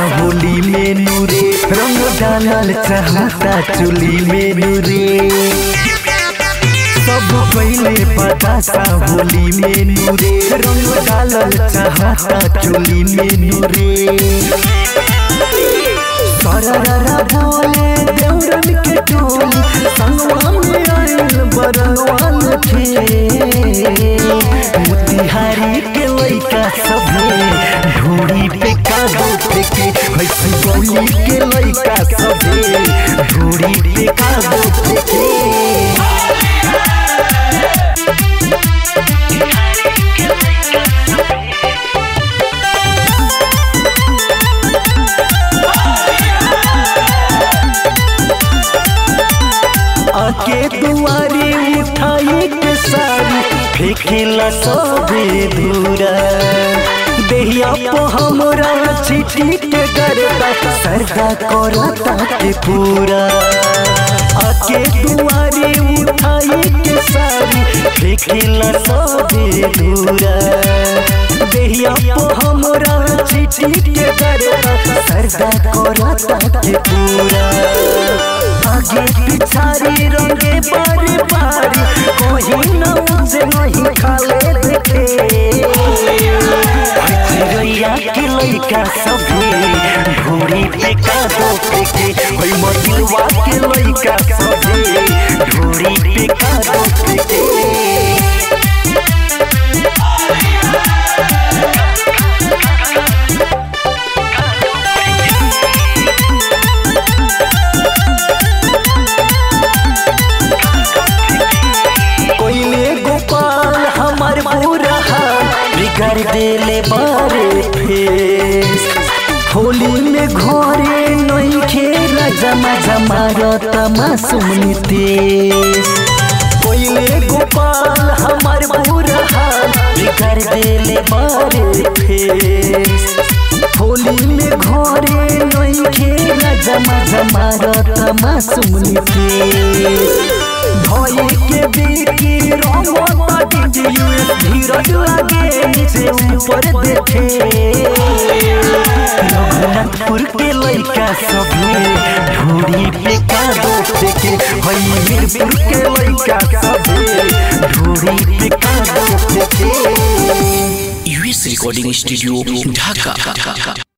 होली में नूरे रंग डालल चाहता चुली में नूरे सब पहले बतासा होली में नूरे रंग डालल चाहता चुली में नूरे सररा बोले देवरन के टोली संगवा में आइल बरनवान थे मोतिहारी के लइका सभे ढोड़ी पे कादो फेंके हंसी गौली के लइका सभे ढोड़ी पे कादो फेंके आके दुआरी उठाई के सारी फेंकेला सबे दूरा देहिया पो हमरा चिठी के गरदा सरदा करता के पूरा आके दुआरी उठाई के सारी फेंकेला सबे दूरा देहिया पो हमरा चिठी के गरदा सरदा करता के पूरा आगे पिछारी रंगे बारी बारी कोई न उसे नहीं खाले देखे रैया के लइका सभे ढोरी पे कादो फेंके ओई मदिलवा के लइका सभे ढोरी पे कादो फेंके कोइले गोपाल हमार पूरा हाल बिगाड़ देले बारे फेस होली में घरे नहीं खेला जमा जमा रता मासूम नितेश कोइले गोपाल हमार पूरा हाल बिगाड़ देले बारे फेस होली में घरे नहीं खेला जमा जमा रता मासूम नितेश भई के बीकी रमता डीजे धीरज लागे नीचे ऊपर देखे रघुनाथपुर के लइका सभे ढोरी पे कादो फेंके हई मीरपुर के लइका सभे ढोरी पे कादो फेंके यूएस रिकॉर्डिंग स्टूडियो ढाका